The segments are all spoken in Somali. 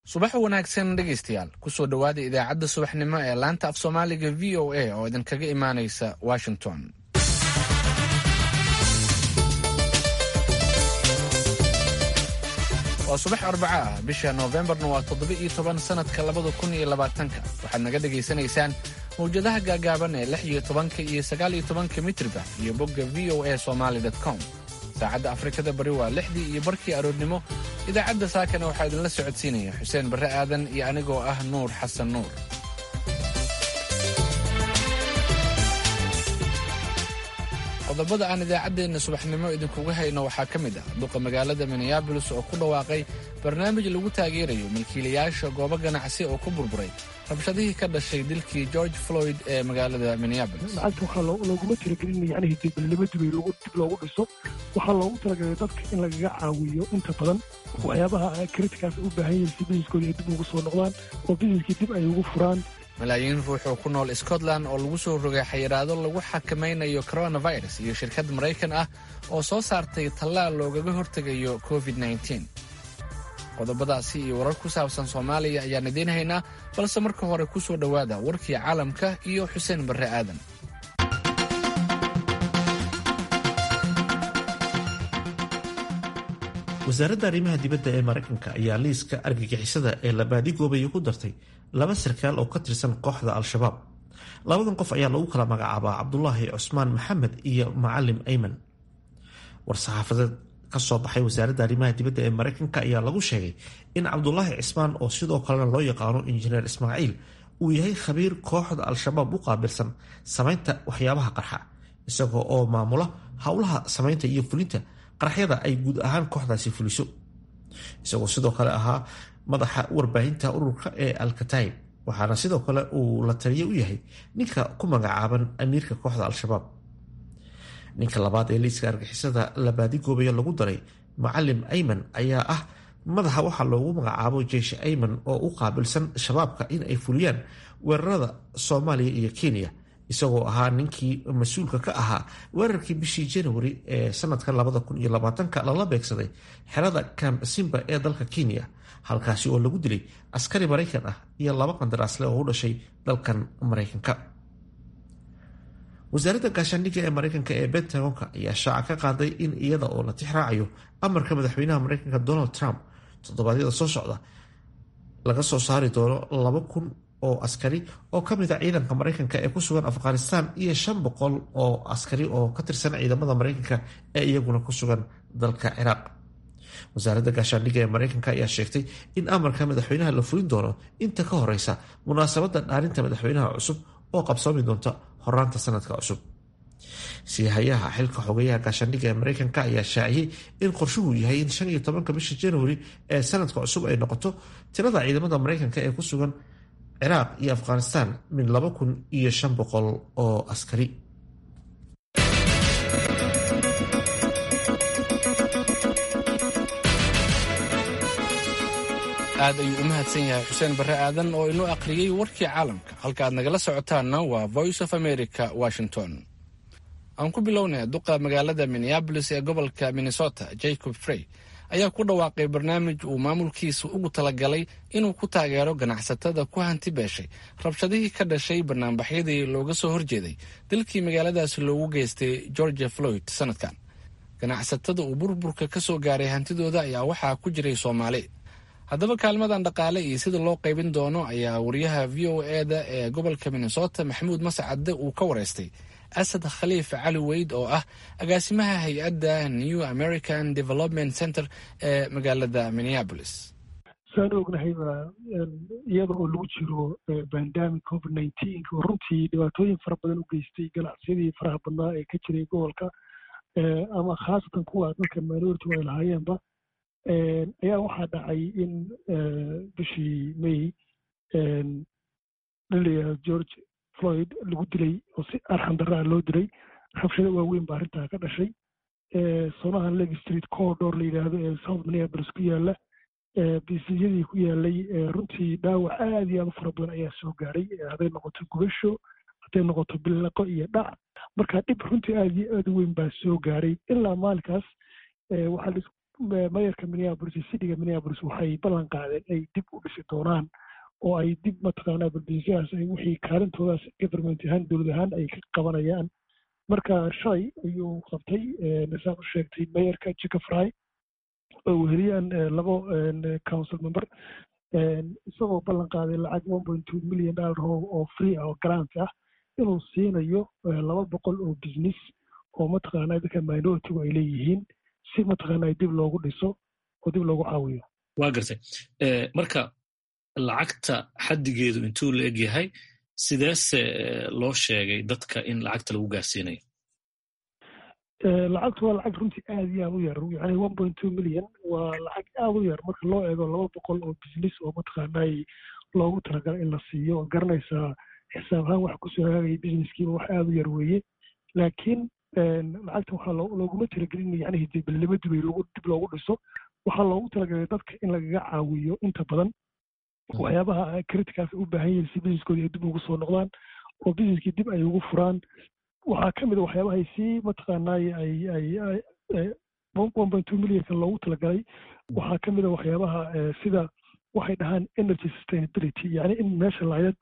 subax wanaagsan dhegaystayaal kusoo dhowaada idaacadda subaxnimo ee laanta af soomaaliga v o a oo idinkaga imaanaysa washington waa subax arbaca ah bisha noofembarna waa toddoba iyo toban sannadka labada kun iyo labaatanka waxaad naga dhegaysanaysaan mawjadaha gaagaaban ee lix iyo tobanka iyo sagaal iyo tobanka mitriba iyo bogga v o a somaali com saacadda afrikada bari waa lixdii iyo barkii aroornimo idaacadda saakana waxaa idinla socodsiinaya xuseen barre aadan iyo anigoo ah nuur xasan nuur qodobada aan idaacaddeenna subaxnimo idinkugu hayno waxaa ka mid ah duqa magaalada minneabolis oo ku dhawaaqay barnaamij lagu taageerayo milkiilayaasha goobo ganacsi oo ku burburay rabshadihii ka dhashay dilkii george floyd ee magaalada minneabolis lacagta waxaa looguma talagelin yacnihii dibnimo dibay dib loogu dhiso waxaa loogu talagalay dadka in lagaga caawiyo inta badan waxyaabaha kritikaas u baahan yihiin si businesskooda ay dib ugu soo noqdaan oo businesskii dib ay ugu furaan malaayiin ruux oo ku nool scotland oo lagu soo rogay xayiraado lagu xakamaynayo coronavirus iyo shirkad maraykan ah oo soo saartay tallaal loogaga hortegayo covid qodobadaasi iyo warar ku saabsan soomaaliya ayaan idiin haynaa balse marka hore ku soo dhowaada warkii caalamka iyo xuseen barre aadan wasaaradda arrimaha dibadda ee maraykanka ayaa liiska argagixisada ee la baadigoobaya ku dartay laba sarkaal oo ka tirsan kooxda al-shabaab labadan qof ayaa lagu kala magacaabaa cabdulaahi cusmaan maxamed iyo macalim ayman war-saxaafadeed ka soo baxay wasaaradda arrimaha dibadda ee maraykanka ayaa lagu sheegay in cabdulaahi cismaan oo sidoo kalena loo yaqaano injineer ismaaciil uu yahay khabiir kooxda al-shabaab u qaabilsan samaynta waxyaabaha qarxa isagoo oo maamula howlaha samaynta iyo fulinta qaraxyada ay guud ahaan kooxdaasi fuliso isagoo sidoo kale ahaa madaxa warbaahinta ururka ee alkataib waxaana sidoo kale uu la taliye u yahay ninka ku magacaaban amiirka kooxda al-shabaab ninka labaad ee liiska argixisada la baadigoobaya lagu daray macalim ayman ayaa ah madaxa waxaa loogu magacaabo jeish ayman oo u qaabilsan shabaabka in ay fuliyaan weerarada soomaaliya iyo kenya isagoo ahaa ninkii mas-uulka ka ahaa weerarkii bishii januari ee sanadka labada kun iyo labaatanka lala beegsaday xerada camp simba ee dalka kenya halkaasi oo lagu dilay askari maraykan ah iyo laba qandaraasle oo u dhashay dalkan maraykanka wasaaradda gaashaandhigga ee maraykanka ee bentagonka ayaa shaaca ka qaaday in iyada oo la tixraacayo amarka madaxweynaha maraykanka donald trump toddobaadyada soo socda laga soo saari doono laba kun oo askari oo ka mid a ciidanka maraykanka ee ku sugan afghanistan iyo shan boqol oo askari oo ka tirsan ciidamada maraykanka ee iyaguna ku sugan dalka ciraaq wasaaradda gaashaandhigga ee maraykanka ayaa sheegtay in amarka madaxweynaha la fulin doono inta ka horeysa munaasabadda dhaarinta madaxweynaha cusub oo qabsoomi doonta horaanta sanadka cusub siihayaha xilka xogeyaha gaashaandhigga ee maraykanka ayaa shaaciyey in qorshuhu yahay in shan iyo tobanka bisha januari ee sanadka cusub ay noqoto tirada ciidamada maraykanka ee ku sugan ciraaq iyo afghanistan min laba kun iyo shan boqol oo askari aad ayuu u mahadsan yahay xuseen barre aadan oo inoo akhriyey warkii caalamka halka aad nagala socotaanna waa voice of america washington aan ku bilownay duqa magaalada minneabolis ee gobolka minnesota jacob frey ayaa ku dhawaaqay barnaamij uu maamulkiisa ugu talagalay inuu ku taageero ganacsatada ku hanti beeshay rabshadihii ka dhashay banaanbaxyadii looga soo horjeeday dalkii magaaladaasi loogu geystay georgia floyd sanadkan ganacsatada uu burburka ka soo gaaray hantidooda ayaa waxaa ku jiray soomaali haddaba kaalmadan dhaqaale iyo sida loo qaybin doono ayaa wariyaha v o eda ee gobolka minnesota maxamuud mascadde uu ka wareystay asad khaliif cali weyd oo ah agaasimaha hay-adda new american development center ee magaalada minneapolis saan ognahayba iyada oo lagu jiro bandamic covid nineteen oo runtii dhibaatooyin fara badan u geystay ganacsiyadii faraha badnaa ee ka jiray gobolka ama khaasatan kuwa dalka minority ay lahaayeenba ayaa waxaa dhacay in bishii may dhaliya george floyd lagu dilay oo si arxan darraa loo dilay rabshado waaweyn baa arrintaa ka dhashay sonaha leg street corridor la yidhaahdo ee south minneapolis ku yaala bisiyadii ku yaalay runtii dhaawac aad iyo aad u fara badan ayaa soo gaaray hadday noqoto gubasho hadday noqoto bilaqo iyo dhac marka dhib runtii aad iyo aad u weyn baa soo gaaray ilaa maalinkaas waxaa mayarka minneapolis iyo cityga minneapolis waxay ballan qaadeen ay dib u dhisi doonaan oo ay dib mataqaanaa baldiisyahaas ay wixii kaalintoodaas government ahaan dowlad ahaan ay ka qabanayaan marka shalay ayuu qabtay saan u sheegtay mayarka jicafry oo weheliyaan labo council member isagoo ballan qaaday lacag one point two million dollar oo free ah oo grant ah inuu siinayo laba boqol oo business oo mataqaanaa dadka minoritigu ay leeyihiin si mataqaanaa dib loogu dhiso oo dib loogu caawiyo waa gartay marka lacagta xaddigeedu intuu la eg yahay sideese loo sheegay dadka in lacagta lagu gaarsiinayo lacagtu waa lacag runtii aad iyo aad u yar yani one point two million waa lacag aad u yar marka loo eego laba boqol oo business oo mataqaanaa loogu talagalay in la siiyo oo garanaysaa xisaab ahaan wax kusoo hagaagaya businesskiiba wax aad u yar weeye laakiin lacagta waxaa looguma talagelin yani dibelnimo dibay dib loogu dhiso waxaa loogu talagalay dadka in lagaga caawiyo inta badan waxyaabaha criticaas u baahan yihiin si businesskooda ay dib ugu soo noqdaan oo businesskii dib ay ugu furaan waxaa ka mid a waxyaabaha ay sii mataqaanaaye ay ay one point two millionka loogu talagalay waxaa ka mid a waxyaabaha sida waxay dhahaan energy sustainability yani in meesha laydad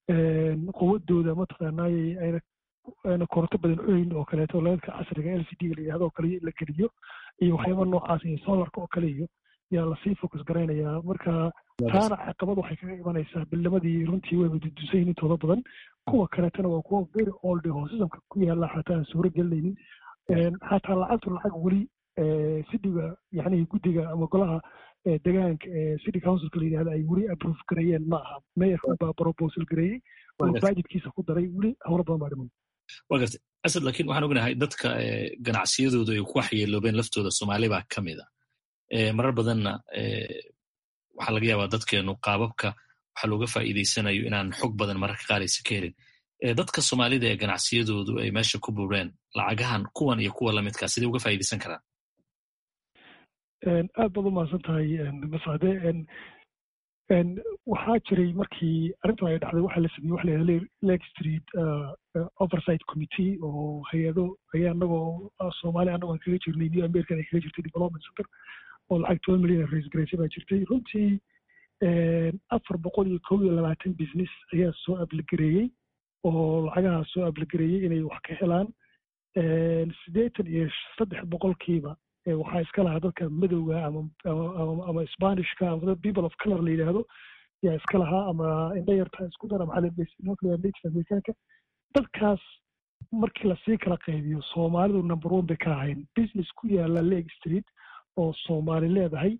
quwadooda mataqaanaaye ayna ayna koronto badan cunayn oo kaleeto laydadka casriga l c d la yidhahdo oo kale la geliyo iyo waxyaaba noocaas iyo solarka oo kale iyo yaa lasii focus garaynayaa marka taana caqabad waxay kaga imanaysaa bilnimadii runtii wayba dudusayin intooda badan kuwa kaleetana waa kuwa very old oo sistamka ku yaala xataa aan suuro gelinaynin xataa lacagtu lacag weli sidiga yani guddiga ama golaha degaanka ee city councilka la yidhahda ay weli approve gareeyeen ma aha mayorka baa proposal gareeyey oo budgetkiisa ku daray weli howlo badan baa dhiman waa gartay asad laakiin waxaan ognahay dadka ganacsiyadooda ay ku waxyeeloobeen laftooda soomaali baa ka mid a marar badanna waxaa laga yaabaa dadkeenu qaababka waxaa looga faa'iidaysanayo inaan xog badan mararka qaar aysa ka helin dadka soomaalida ee ganacsiyadoodu ay meesha ku bureen lacagahan kuwan iyo kuwa lamidkaa sidee uga faa'iidaysan karaan aad baad u mahadsan tahay mascade waxaa jiray markii arrintan ay dhacday waxaa la sameeyey waxa la yidhahda lake street oversight committee oo hay-ado ayaa anagoo soomaali anagoo aan kaga jirnay new american ay kaga jirtay development center oo lacag toban milyan raise garaysay baa jirtay runtii afar boqol iyo kow iyo labaatan business ayaa soo abligareeyey oo lacagaha soo abligareeyey inay wax ka helaan siddeetan iyo saddex boqolkiiba waxaa iska lahaa dadka madowga ama ama spanishka ama people of color la yidhaahdo yaa iska lahaa ama indhayarta isku dara maxaa native americanka dadkaas markii lasii kala qaybiyo soomaalidu number one bay ka ahayn business ku yaala lake street oo soomaali leedahay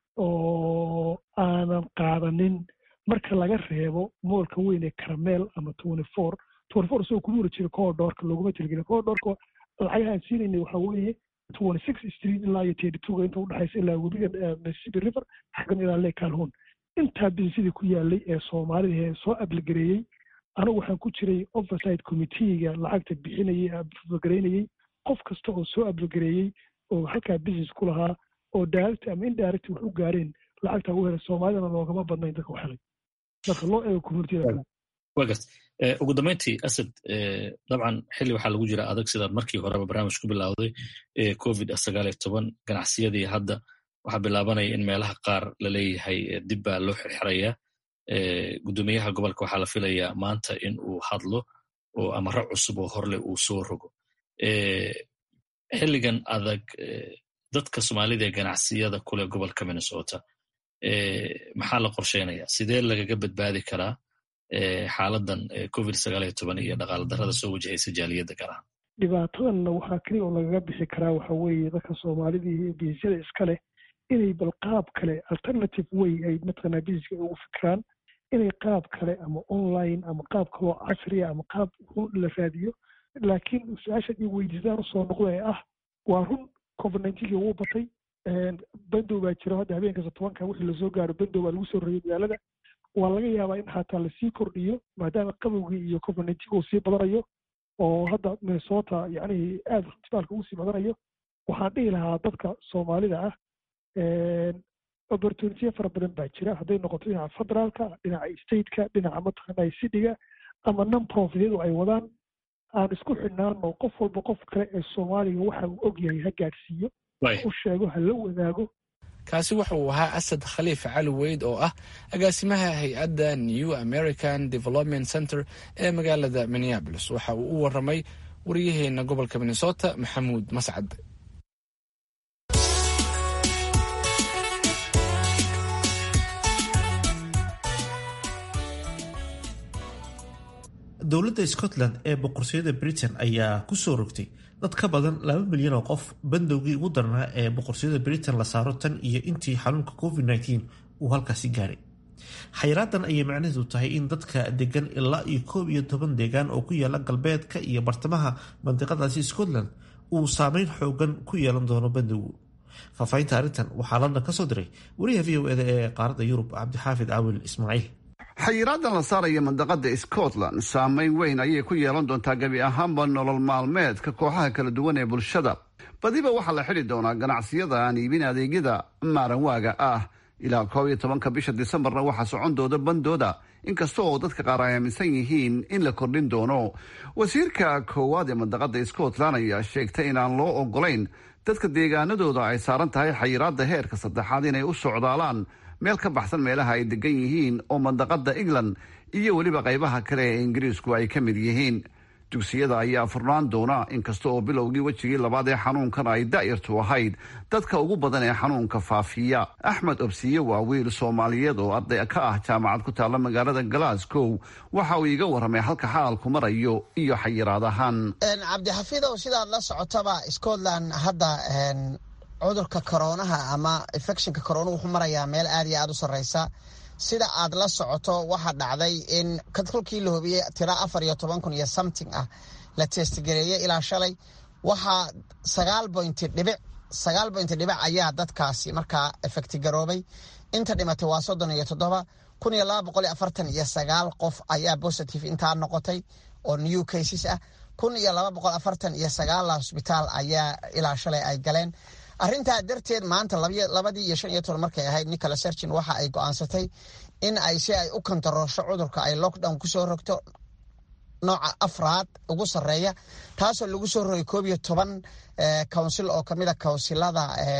oo aanan qaadanin marka laga reebo moolka weyn ee caramel ama twenty four twenty four isagoo kuma wara jira coodhoorka looguma talagelin coodhoorka lacagaha aan siinaynay waxaa weeye twenty six street ilaa iyo thirty two inta udhexaysa ilaa webiga mississippi river xaggan ilaa lake calhoun intaa businessadii ku yaalay ee soomaalida ee soo abligareeyey anigu waxaan ku jiray oversight committeega lacagta bixinayey abligareynayey qof kasta oo soo abligareeyey oo halkaa business ku lahaa oo direct ama indirect wax u gaareen lacagta ugu helay soomaalidana loogama badnayn dadka u helay marka loo eego communitida wa gart ugu dambayntii asad dabcan xilli waxaa lagu jira adag sidaad markii horeba barnaamij ku bilowday covid sagaal iyo toban ganacsiyadii hadda waxaa bilaabanaya in meelaha qaar laleeyahay dib baa loo xirxirayaa guddoomiyaha gobolka waxaa la filayaa maanta in uu hadlo oo amaro cusub oo horleh uu soo rogo xilligan adag dadka soomaalida ee ganacsiyada kule gobolka minnesota maxaa la qorsheynaya sidee lagaga badbaadi karaa xaaladan covid sagaal iyo toban iyo dhaqaala darrada soo wajahaysa jaaliyadda gaar ahaan dhibaatadanna waxaa keliya oo lagaga bixi karaa waxa weeye dadka soomaalidii biisyada iska leh inay bal qaab kale alternative way ay mataqanaa busineska ugu fikiraan inay qaab kale ama online ama qaab kaloo casriya ama qaab la raadiyo laakiin su-aasha i weydiisaan usoo noqda ee ah waa run covid nineteenkii wuu batay bandow baa jira hadda habeenkasta tobanka wixii lasoo gaaro bandow baa lagu soo roreyay magaalada waa laga yaabaa in xataa lasii kordhiyo maadaama qabowgii iyo covid nineteenka uu sii badanayo oo hadda minnesota yacni aada isbitaalka ugu sii badanayo waxaan dhihi lahaa dadka soomaalida ah opportunitiya fara badan baa jira hadday noqoto dhinaca federaalka dhinaca stateka dhinaca mataqaanaa cityga ama non profityadu ay wadaan aan isku xidhnaano qof walba qof kale ee soomaaliga waxa uu og yahay ha gaadhsiiyo u sheego ha la wadaago kaasi waxa uu ahaa asad khaliif cali weyd oo ah agaasimaha hay-adda new american development center ee magaalada minneabolis waxa uu u waramay wariyaheena gobolka minnesota maxamuud mascad dowladda scotland ee boqortooyada britain ayaa kusoo rogtay dad ka badan laba milyan oo qof bandowgii ugu darnaa ee boqortooyada britain la saaro tan iyo intii xanuunka covid -19 uu halkaasi gaaray xayraadan ayay macnaheedu tahay in dadka degan ilaa iyo koob iyo toban deegaan oo ku yaala galbeedka iyo bartamaha mandiqadaasi scotland uu saameyn xoogan ku yeelan doono bandowgu faahfaahinta arrintan waxaa london ka soo diray wariyaha v o eda ee qaaradda yurub cabdixaafid caawil ismaaciil xayiraadan la saaraya mandaqada scotland saameyn weyn ayay ku yeelan doontaa gebi ahaanba nolol maalmeedka kooxaha kala duwan ee bulshada badiba waxaa la xidhi doonaa ganacsiyada aan iibin adeegyada maaranwaaga ah ilaa koob iyo tobanka bisha disembarna waxaa socon dooda bandooda inkasta oo dadka qaar ay aaminsan yihiin in la kordhin doono wasiirka koowaad ee mandaqada scotland ayaa sheegtay inaan loo ogolayn dadka deegaanadooda ay saaran tahay xayiraada heerka saddexaad inay u socdaalaan meel ka baxsan meelaha ay degan yihiin oo mandaqada england iyo weliba qaybaha kale ee ingiriisku ay ka mid yihiin dugsiyada ayaa furnaan doona inkasta oo bilowgii wejigii labaad ee xanuunkan ay daa'irtu ahayd dadka ugu badan ee xanuunka faafiya axmed obsiye waa wiil soomaaliyeed oo arday ka ah jaamacad ku taalla magaalada glasgow waxa uu iiga warramay halka xaalku marayo iyo xayiraadahan cabdixafiidow sidaad la socotaba scotland hadda cudurka koroonaha ama infectionka corona wuxuu marayaa meel aad iyo aada u sarreysa sida aad la socoto waxaa dhacday in kolkii la hubiyey tira afar iyo toban kun iyo something ah la testgareeyey ilaa shalay waxaa sagaal bointi dhibic sagaal bointi dhibic ayaa dadkaasi markaa efecti garoobay inta dhimatay waa soddon iyo toddoba kun iyo laba boqol iyo afartan iyo sagaal qof ayaa positive intaa noqotay oo new cases ah kun iyo laba boqol afartan iyo sagaal hosbitaal ayaa ilaa shalay ay galeen arrintaa darteed maanta labadii iyo shan iyo toban markay ahayd nicola sergin waxa ay go-aansatay in ay si ay u kantaroosho cudurka ay lockdown kusoo rogto nooca afraad ugu sarreeya taasoo lagu soo rogay koob iyo toban counsil oo kamid a counsilada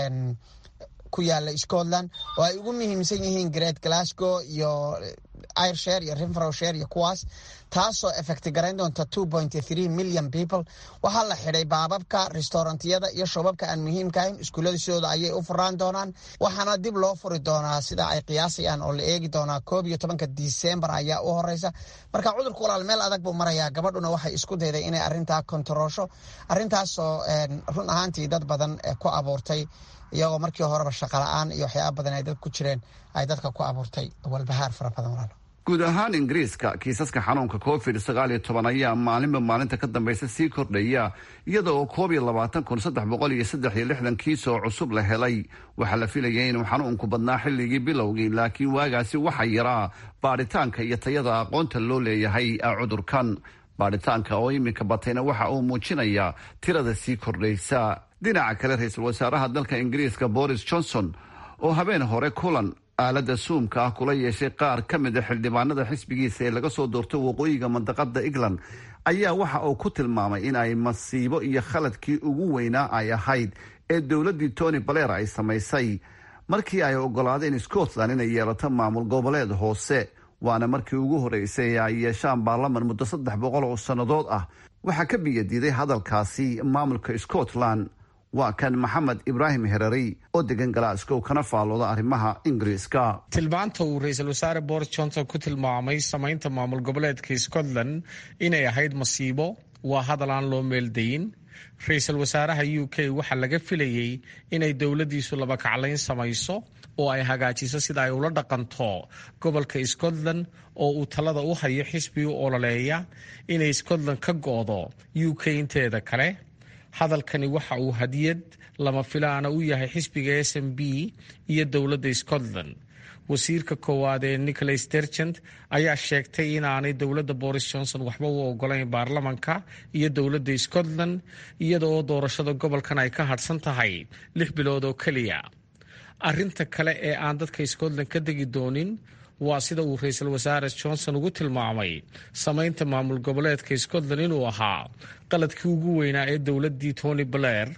ku yaala scotland oo ay ugu muhiimsan yihiin great glasgow iyo irshare iyo rinfrowshare iyo kuwaas taasoo effecti garayn doonta two point three million people waxaa la xidhay baababka restaurantiyada iyo shubabka aan muhiimka ahayn iskuullada sidooda ayay u furaan doonaan waxaana dib loo furi doonaa sida ay qiyaasayaan oo la eegi doonaa koob iyo tobanka disembar ayaa u horeysa marka cudurka walaal meel adag buu marayaa gabadhuna waxay isku dayday inay arintaa kontaroosho arintaasoo run ahaantii dad badan ku abuurtay iyagoo markii horeba shaqa la-aan iyo waxyaaba badan ay dad ku jireen ay dadka ku abuurtay walbahaar fara badan walaal guud ahaan ingiriiska kiisaska xanuunka covid sagaal iyo toban ayaa maalinba maalinta ka dambaysa sii kordhaya iyada oo koob iyo labaatan kun saddex boqol iyo saddex iyo lixdan kiis oo cusub la helay waxaa la filayay inuu xanuunku badnaa xilligii bilowgii laakiin waagaasi waxaa yaraa baadhitaanka iyo tayada aqoonta loo leeyahay cudurkan baadhitaanka oo iminka batayna waxa uu muujinayaa tirada sii kordhaysa dhinaca kale ra-iisul wasaaraha dalka ingiriiska boris johnson oo habeen hore kulan aaladda suumka ah kula yeeshay qaar ka mid a xildhibaanada xisbigiisa ee laga soo doortay waqooyiga mandaqada england ayaa waxa uu ku tilmaamay in ay masiibo iyo khaladkii ugu weynaa ay ahayd ee dowladdii tony baler ay samaysay markii ay ogolaadeen scotland inay yeelato maamul goboleed hoose waana markii ugu horreysay ee ay yeeshaan baarlaman muddo saddex boqol oo sannadood ah waxaa ka biyadiiday hadalkaasi maamulka scotland waa kan maxamed ibraahim herarey oo degan glasgow kana faalooda arrimaha ingiriiska tilmaanta uu ra-iisul wasaare boris johnson ku tilmaamay samaynta maamul goboleedka scotland inay ahayd masiibo waa hadal aan loo meeldayin ra-iisul wasaaraha u k waxaa laga filayey inay dowladdiisu labakaclayn samayso oo ay hagaajiso sida ay ula dhaqanto gobolka scotland oo uu talada u hayo xisbi u ololeeya inay scotland ka go-do u k inteeda kale hadalkani waxa uu hadiyad lama filaana u yahay xisbiga s m b iyo dowladda scotland wasiirka koowaad ee nicholas dergent ayaa sheegtay inaanay dowladda boris johnson waxba u ogolayn baarlamanka iyo dowladda scotland iyada oo doorashada gobolkan ay ka hadhsan tahay lix bilood oo keliya arinta kale ee aan dadka scotland ka degi doonin waa sida uu ra-iisul wasaare johnson ugu tilmaamay samaynta maamul goboleedka scotland inuu ahaa qaladkii ugu weynaa ee dowladdii tony blair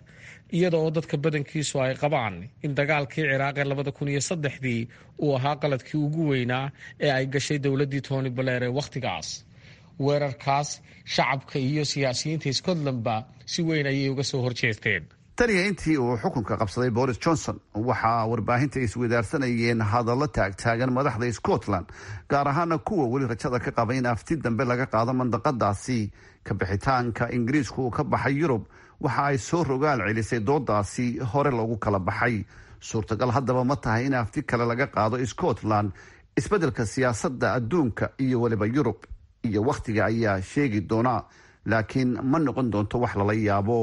iyada oo dadka badankiisu ay qabaan in dagaalkii ciraaq ee labada kun iyo saddexdii uu ahaa qaladkii ugu weynaa ee ay gashay dowladdii tony baleer ee wakhtigaas weerarkaas shacabka iyo siyaasiyiinta scotlandba si weyn ayay uga soo horjeesteen taniya intii uu xukunka qabsaday boris johnson waxaa warbaahinta iswadaarsanayeen hadallo taagtaagan madaxda scotland gaar ahaana kuwa weli rajada ka qaba in afti dambe laga qaado mandaqadaasi ka bixitaanka ingiriisku uu ka baxay yurub waxa ay soo rogaal celisay doodaasi hore loogu kala baxay suurtagal haddaba ma tahay in afti kale laga qaado scotland isbeddelka siyaasadda adduunka iyo weliba yurub iyo wakhtiga ayaa sheegi doona laakiin ma noqon doonto wax lala yaabo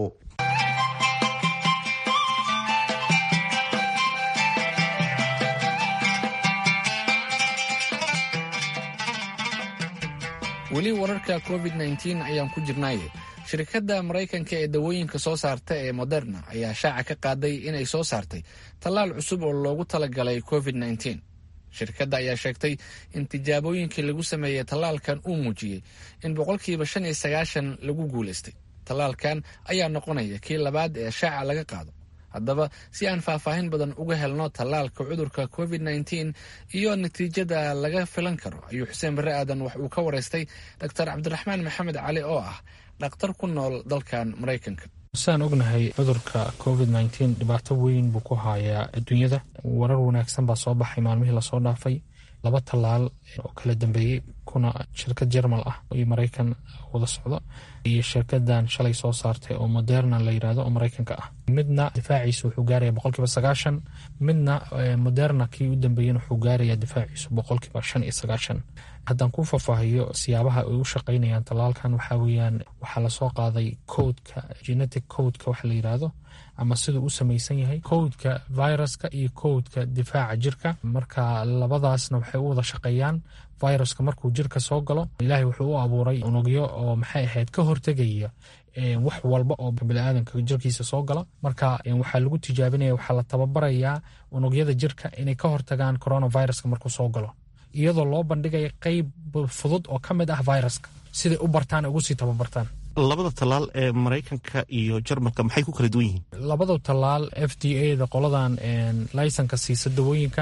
weli wararka covid nteen ayaan ku jirnaaye shirkadda maraykanka ee dawooyinka soo saarta ee moderna ayaa shaaca ka qaaday inay soo saartay tallaal cusub oo loogu talagalay covid nteen shirkadda ayaa sheegtay in tijaabooyinkii lagu sameeyey tallaalkan uu muujiyey in boqolkiiba shan iyo sagaashan lagu guulaystay tallaalkan ayaa noqonaya kii labaad ee shaaca laga qaado haddaba si aan faahfaahin badan uga helno tallaalka cudurka covid nteen iyo natiijada laga filan karo ayuu xuseen barre aadan wax uu ka waraystay doctor cabdiraxmaan maxamed cali oo ah dhakhtar ku nool dalkan maraykanka sidaan ognahay cudurka covid nteen dhibaato weyn buu ku hayaa adduunyada warar wanaagsan baa soo baxay maalmihii lasoo dhaafay laba tallaal oo kala dambeeyey kuna shirkad jermal ah iyo maraykan wada socdo iyo shirkadan shalay soo saartay oo moderna la yirahdo oo maraykanka ah midna difaaciisu wuxuu gaaraya boqolkiiba sagaashan midna moderna kii u dambeeyena wuxuu gaaraya difaaciisu boqolkiiba shan iyo sagaashan haddaan ku faahfaahiyo siyaabaha ay u shaqaynayaan tallaalkan waxaa weeyaan waxaa lasoo qaaday codeka genetic codeka waxa la yiraahdo ama siduu u samaysan yahay codeka viruska iyo codeka difaaca jirka marka labadaasna waxay u wada shaqeeyaan viruska markuu jirka soo galo ilaahay wuxuu u abuuray unugyo oo maxay ahayd ka hortegaya wax walba oo biniaadanka jirkiisa soo gala marka waxaa lagu tijaabinaya waxaa la tababarayaa unugyada jirka inay ka hortagaan coronaviruska markuu soo galo iyadoo loo bandhigaya qeyb fudud oo ka mid ah viruska siday u bartaan ugu sii tababartaan labada tallaal ee maraykanka iyo jarmalka maxay ku kala duwan yihiin labada tallaal f d a da qoladan laysanka siisa dawooyinka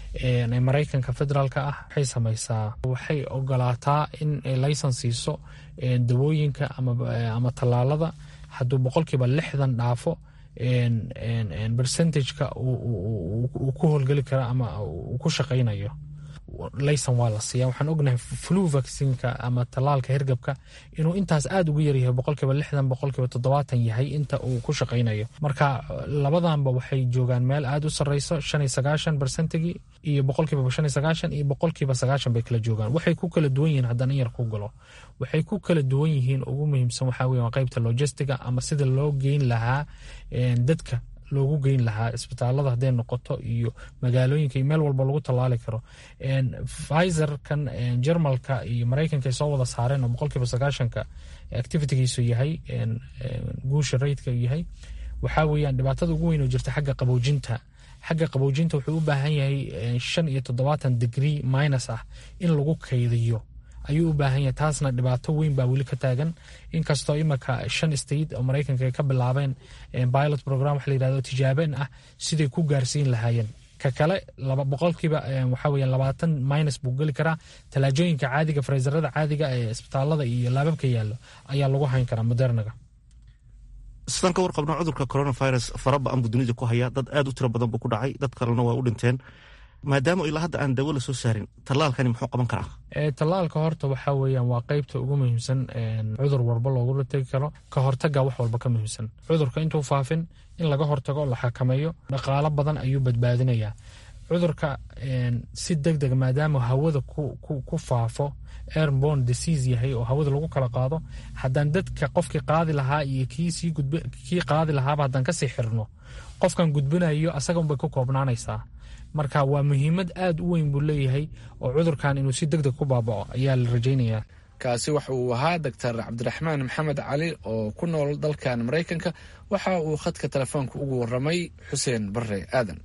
ee maraykanka federaalka ah waxay samaysaa waxay ogolaataa in laysan siiso dawooyinka ama tallaalada hadduu boqolkiiba lixdan dhaafo percentageka uu ku howlgeli kara ama uu ku shaqaynayo laysan waa la siiya waxaan ognahay flu vaccinka ama tallaalka hergabka inuu intaas aada ugu yaryahay boqolkiiba lixdan boqolkiiba toddobaatan yahay inta uu ku shaqaynayo marka labadanba waxay joogaan meel aada u sarreyso shan iyo sagaashan bersentigi iyo boqolkiiba shan iyo sagaashan iyo boqolkiiba sagaashan bay kala joogaan waxay ku kala duwan yihiin haddana in yar ku galo waxay ku kala duwan yihiin ugu muhiimsan waxaa weya qaybta logistiga ama sida loo geyn lahaa dadka loogu geyn lahaa isbitaalada hadday noqoto iyo magaalooyinka iyo meel walba lagu tallaali karo fizerkan jermalka iyo maraykanka ay soo wada saareen oo boqolkiiba sagaashanka activitygiisu yahay guusha raydka yahay waxaa weeyaan dhibaatada ugu weyn oo jirta xagga qaboojinta xagga qaboojinta wuxuu u baahan yahay shan iyo toddobaatan degree minus ah in lagu kaydiyo ayuu u baahan yahay taasna dhibaato weyn baa weli ka taagan inkastoo imika shan state oo maraykanka ay ka bilaabeen pilot program waxa la yirahdo tijaabeen ah siday ku gaarsiin lahaayeen ka kale boqolkiiba waxa weeyaan labaatan minus buu geli karaa talaajooyinka caadiga freezerada caadiga ee isbitaalada iyo laababka yaallo ayaa lagu hayn karaa modernaga sidaan ka warqabno cudurka coronavirus fara ba-an buu dunida ku hayaa dad aad u tiro badan buu ku dhacay dad kalena waa u dhinteen maadaama ilaa hadda aan dawo la soo saarin tallaalkani muxuu qaban karaa tallaalka horta waxaa weeyaan waa qeybta ugu muhiimsan cudur walba loogula tegi karo ka hortaga wax walba ka muhiimsan cudurka intuu faafin in laga hortago la xakameeyo dhaqaalo badan ayuu badbaadinayaa cudurka si deg deg maadaama hawada ku faafo airborne disease yahay oo hawada lagu kala qaado haddaan dadka qofkii qaadi lahaa iyo kii qaadi lahaaba haddaan kasii xirno qofkan gudbinayo asaga unbay ku koobnaanaysaa marka waa muhiimad aada u weyn buu leeyahay oo cudurkan inuu si deg deg ku baabao ayaa la rajaynayaa kaasi waxa uu ahaa doctor cabdiraxmaan maxamed cali oo ku nool dalkan maraykanka waxa uu khadka telefoonka ugu waramay xuseen bare aadan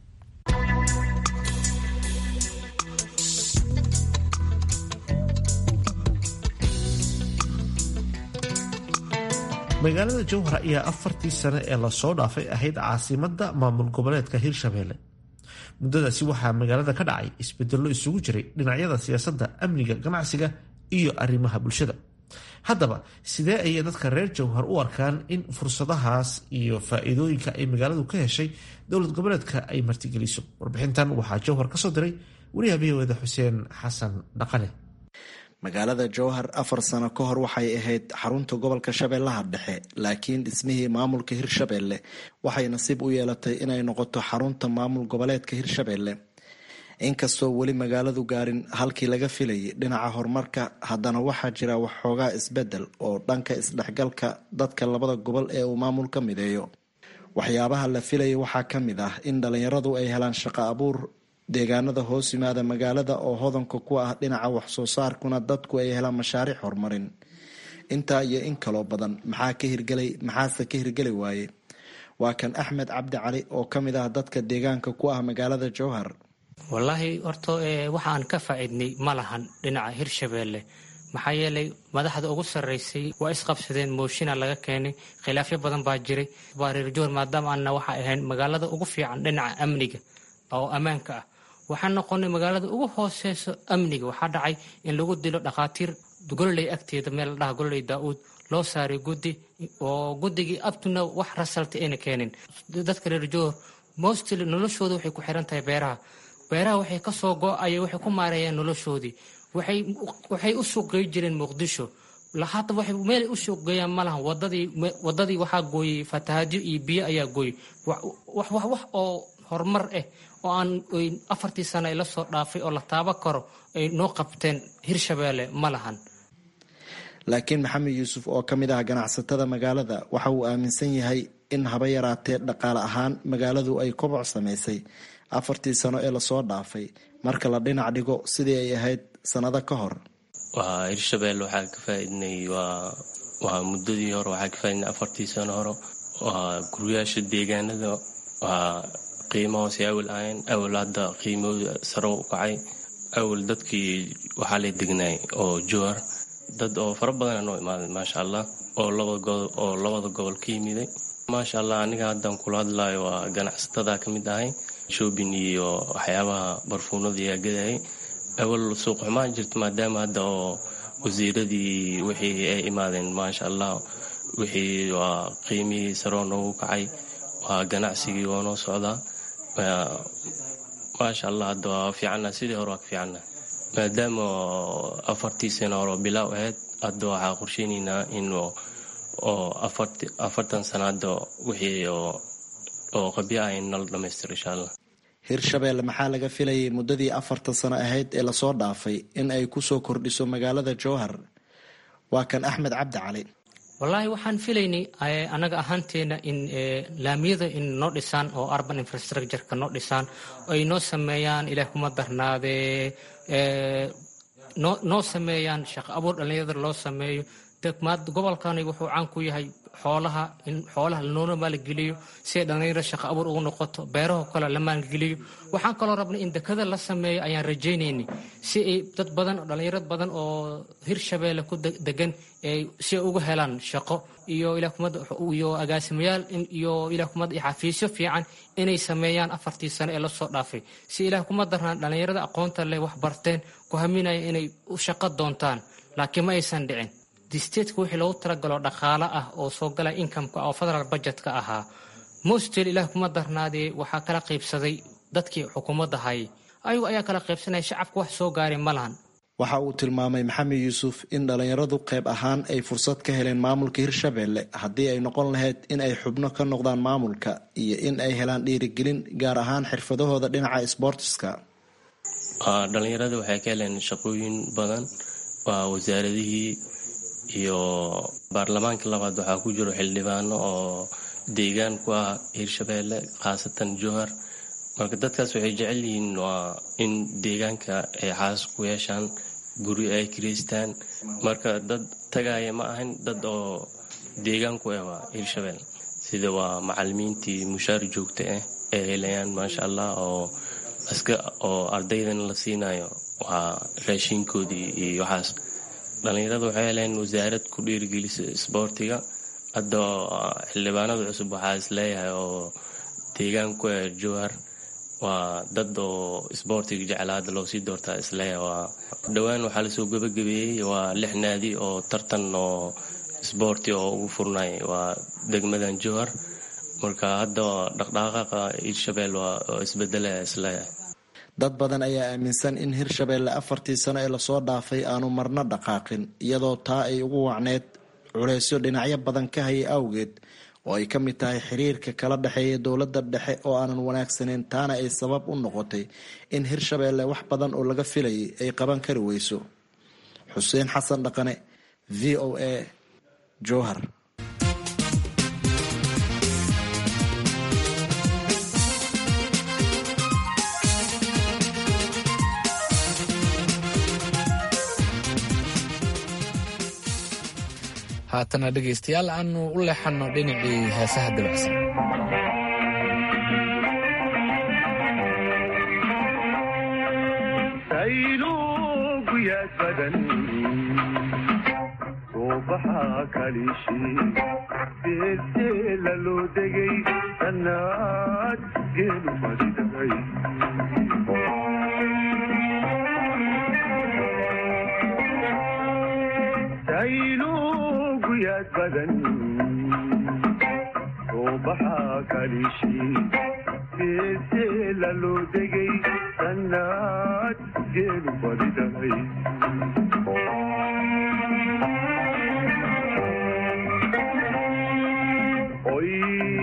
magaalada jowhar ayaa afartii sane ee lasoo dhaafay ahayd caasimada maamul goboleedka hirshabelle muddadaasi waxaa magaalada ka dhacay isbedello isugu jiray dhinacyada siyaasadda amniga ganacsiga iyo arrimaha bulshada haddaba sidee ayay dadka reer jowhar u arkaan in fursadahaas iyo faa-iidooyinka ay magaaladu ka heshay dowlad goboleedka ay martigeliso warbixintan waxaa jowhar kasoo diray wariyaha v o eda xuseen xasan dhaqane magaalada jowhar afar sano ka hor waxay ahayd xarunta gobolka shabeellaha dhexe laakiin dhismihii maamulka hirshabelle waxay nasiib u yeelatay inay noqoto xarunta maamul goboleedka hirshabelle inkastoo weli magaaladu gaarin halkii laga filayay dhinaca horumarka haddana waxaa jira waxxoogaa isbedel oo dhanka isdhexgalka dadka labada gobol ee uu maamulka mideeyo waxyaabaha la filayay waxaa ka mid ah in dhalinyaradu ay helaan shaqo abuur deegaanada hoos yimaada magaalada oo hodanka ku ah dhinaca waxsoo saarkuna dadku ay helaan mashaariic horumarin intaa iyo in kaloo badan maxaa ka hirgelay maxaase ka hirgeli waaye waa kan axmed cabdi cali oo ka mid ah dadka deegaanka ku ah magaalada jowhar wallaahi horta waxaan ka faa'iidnay ma lahan dhinaca hirshabeelle maxaa yeelay madaxda ugu sarraysay waa isqabsadeen mooshinaa laga keenay khilaafyo badan baa jiray waa reer jowhar maadaama aanna waxaa ahayn magaalada ugu fiican dhinaca amniga oo ammaanka ah waxaan noqonay magaalada ugu hooseyso amniga waxaa dhacay in lagu dilo dhakhaatiir gololey agteeda meel la dhaha gololey daa-uud loo saaray guddi oo guddigii abtuna wax rasalta ayna keenin dadka reer jowhar mostly noloshooda waxay ku xiran tahay beeraha beeraha waxay kasoo go-aya waxay ku maareeyaan noloshoodii waxay u suuqgey jireen muqdisho hadda waxay meelay u suuqgeeyaan ma lahan wadadii wadadii waxaa gooyey fatahaadyo iyo biyo ayaa gooyey wax wax oo horumar ah oo aan afartii sano ay la soo dhaafay oo la taabo karo ay noo qabteen hirshabeelle ma lahan laakiin maxamed yuusuf oo ka mid ah ganacsatada magaalada waxa uu aaminsan yahay in haba yaraatee dhaqaale ahaan magaaladu ay koboc samaysay afartii sano ee lasoo dhaafay marka la dhinac dhigo sidii ay ahayd sanado ka hor waa hirshabelle waxaa ka faaidnay waa muddadii hore waxaa ka faaidnay afartii sano hore waa guryaasha deegaanada waa qiimo hoose awal ahayn awal hadda qiimahooda saro u kacay awal dadkii waxaa la degnaay oo jowar dad oo fara badana noo imaaday maasha allah oo labada gobol ka yimiday maasha allah aniga haddan kula hadlayo waa ganacsatada ka mid ahay shoobin iyo waxyaabaha barfuunada yaa gadayay awal suuq xumaan jirta maadaama hadda oo wasiiradii wixii ay imaadeen maasha allah wixii waa qiimihii saroo noogu kacay waa ganacsigii waa noo socdaa maasha allah hadda waa fiicana sidii hore waa ka fiicana maadaama afartii sano hore bilaaw ahayd hadda waxaa qorsheynaynaa in oo afartan sano hadda wixii oo qabya ah in nala dhamaystiro insha allah hirshabelle maxaa laga filayay muddadii afartan sano ahayd ee lasoo dhaafay in ay kusoo kordhiso magaalada jowhar waa kan axmed cabdi cali wallaahi waxaan filaynay anaga ahaanteena in laamiyada in noo dhisaan oo urban infrastructureka noo dhisaan ay noo sameeyaan ilaah kuma darnaadee noo sameeyaan shaqo abuur dhallinyarada loo sameeyo gobolkani wuxuu caan ku yahay xoolaha in xoolaha lanoona maalgeliyo si ay dhallinyaro shaqo abuur ugu noqoto beeraho kale la maalgeliyo waxaan kaloo rabnay in dekada la sameeyo ayaan rajaynaynay si ay dad badan dhallinyarad badan oo hirshabeelle ku degan si ay uga helaan shaqo iyo iyo agaasimayaal iyo ilah kumad iyo xafiisyo fiican inay sameeyaan afartii sano ee lasoo dhaafay si ilaah kuma darnaan dhallinyarada aqoonta leh wax barteen ku haminaya inay u shaqo doontaan laakiin ma aysan dhicin disteedka wixii loogu talagalo dhaqaalo ah oo soo galaya inkameka oo federal budgetka ahaa mostel ilaah kuma darnaadee waxaa kala qaybsaday dadkii xukuumadda hayay ayagu ayaa kala qaybsanaya shacabka wax soo gaaray ma lahan waxa uu tilmaamay maxamed yuusuf in dhallinyaradu qayb ahaan ay fursad ka heleen maamulka hirshabelle haddii ay noqon lahayd in ay xubno ka noqdaan maamulka iyo in ay helaan dhiirigelin gaar ahaan xirfadahooda dhinaca sboortiska dhalinyarada waxay ka heleen shaqooyin badan waa wasaaradihii iyo baarlamaanka labaad waxaa ku jiro xildhibaano oo deegaan ku ah hirshabelle khaasatan jowhar marka dadkaas waxay jecel yihiin waa in deegaanka ay xaas ku yeeshaan guri ay kiraystaan marka dad tagaya ma ahan dad oo deegaanku ah waa hirshabelle sida waa macalimiintii mushaar joogta ah ay helayaan maasha allah oo iska oo ardaydan la siinayo waa raashinkoodii iyo waxaas dhallinyarada waxay heleen wasaarad ku dhiirigelisa isboortiga hadda xildhibaanada cusub waxaa is leeyahay oo deegaanku ee jowhar waa dad oo isboortiga jecla hadda loo sii doortaa isleeyahay waa dhowaan waxaa lasoo gebagabeeyey waa lix naadi oo tartan oo isboorti oo ugu furnay waa degmadan jowhar marka hadda dhaqdhaqaaqa hirshabelle waa isbedelaya isleeyahay dad badan ayaa aaminsan in hirshabeelle afartii sano ee lasoo dhaafay aanu marno dhaqaaqin iyadoo taa ay ugu wacneyd culeysyo dhinacyo badan ka haya awgeed oo ay ka mid tahay xiriirka kala dhexeeya dowladda dhexe oo aanan wanaagsaneyn taana ay sabab u noqotay in hirshabeelle wax badan oo laga filayay ay qaban kari weyso xuseen xasan dhaqane v o a jowhar haatana dhegaystayaal aanu u leexanno dhinacii heesaha dabacsan suubaxa kalishi deelteela loo degay sannaad geelu fadhiday sayluguyaad badan suubaxa kalishi deelteela loo degay sannaad geelu fadhiday oy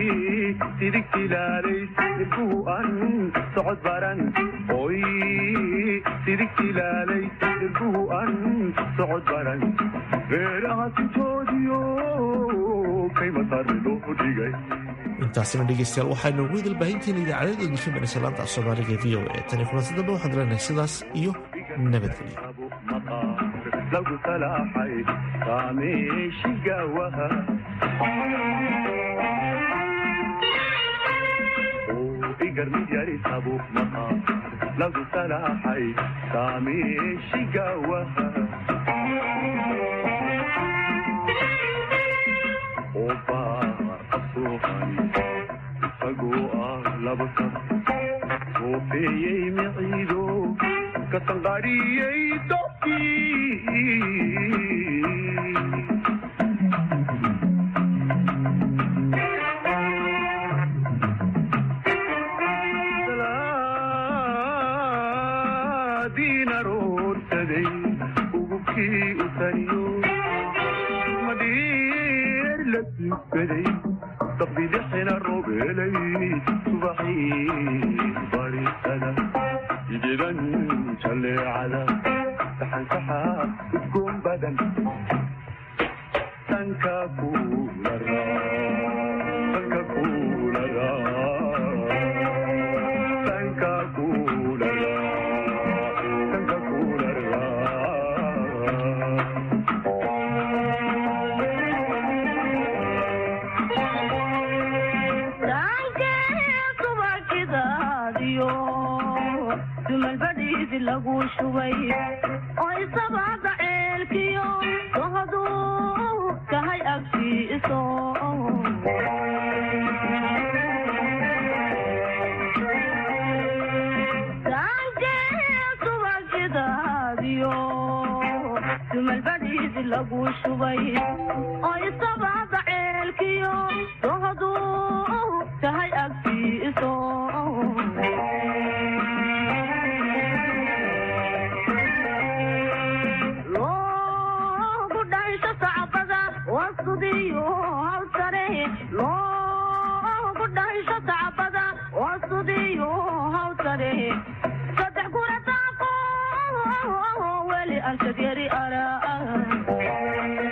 sidigtilaalaysilbuhu an socod baran oy sidigtilaalay silbuhu an socod baran beeraha sintoodiyo kaymasarri loo dhigay intaasina dhegeystayaal waxaynu ugu idilbaahinteena idaacadeeda difimanaysay laanta af soomaaliga e v o a tani kulanti dambe waxaan leenahay sidaas iyo nabadgelyo lagu salaaxay saameeshigawaha igar mid yarisabo maha lagu salaaxay saameeshigawaha obaar asuuhan isagoo ah laba sab soofeeyey miciido kasanqariyey dofkii diina roorsaday ugubkii u tariyo madhiir la tukaday dabdidixina robeelay subaxii barisada jijigan jaleecada saxansaxa udgoon badan sanka kulara sanka kulara sanka kulara sanka kulara dumalbadhiidi lagu shubay oo isabaada ceelkiyo sohoduu kahay agtiiso subagidaadiyo dumalbadhiidi lagu shubay oo isabaada ceelkiyo sohoduu kahay agtiiso loogu dhaysho sacbada wasudiyo hawsare loogu dhaysho sacbada wasudiyo hawsare saddex kurataaqo weli arshad yari araa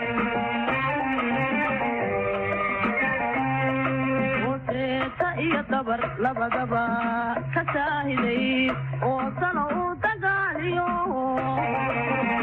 hoseeta iyo dabar labadaba ka saahiday oo sano uu dagaaliyo